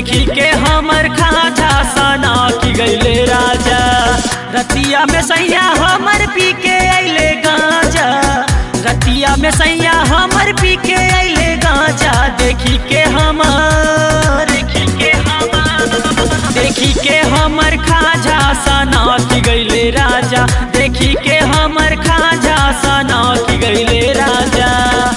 देखी के हमर खाजा सना की गईले राजा रतिया में सैया हमर पी के अइले गांजा रतिया में सैया हमर पी के अइले गांजा देखी के हमर देखी के हमर देखी के हमर खाजा सना की गईले राजा देखी के हमर खाजा सना की गईले राजा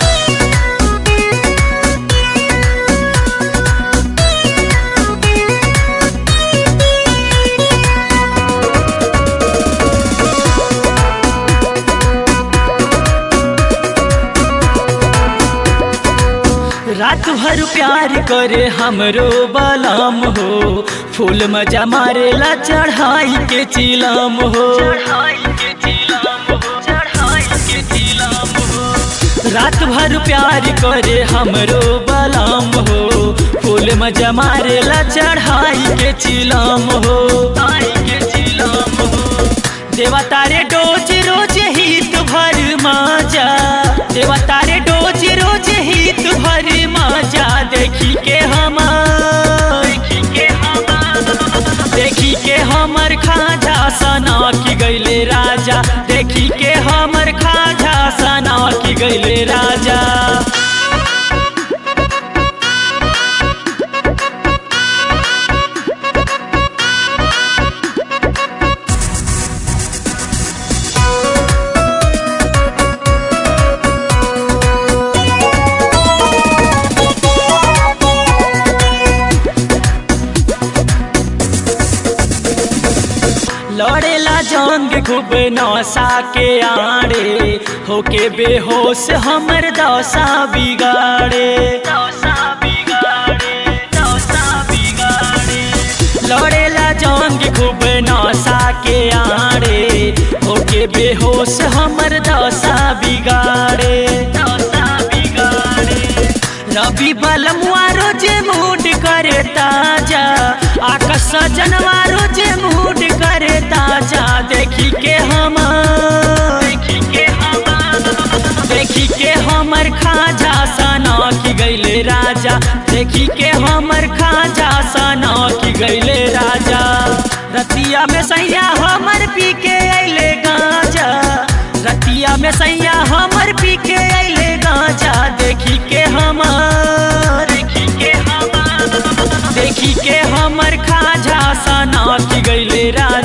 रात भर प्यार करे हमरो बलाम हो फूल मजा मारेला चढ़ाई के चिलाम हो रात भर प्यार करे हमरो बलाम हो फूल मजा मारेला चढ़ाई के चिलाम हो देवा तारे डोज रोज हित भर माजा देवा तारे डोज रोज हित भर माजा देखी के हमार देखी के हमार देखी के हमर खाजा सना की गईले राजा देखी के हमर खाजा सना की गईले राजा लड़ेला जंग खूब नौसा के आड़े होके बेहोश हमर दौसा बिगाड़े दौसा बिगाड़े दौसा बिगाड़े लड़ेला जंग खूब नौसा के आड़े होके बेहोश हमर दौसा बिगाड़े दौसा बिगाड़े रवि बलमुआ रोजे मूड करे ताजा आकाश सजनवा रोजे मूड करे ताजा देखी के हमर देखी के हमर देखी के हमर खाजा सना की गईले राजा देखी के हमर खाजा सना की गईले राजा रतिया में सैया हमर पी के अइले गांजा रतिया में सैया हमर पी के अइले गांजा देखी के हमर देखी के हमर देखी के हमर खाजा सना की गईले राजा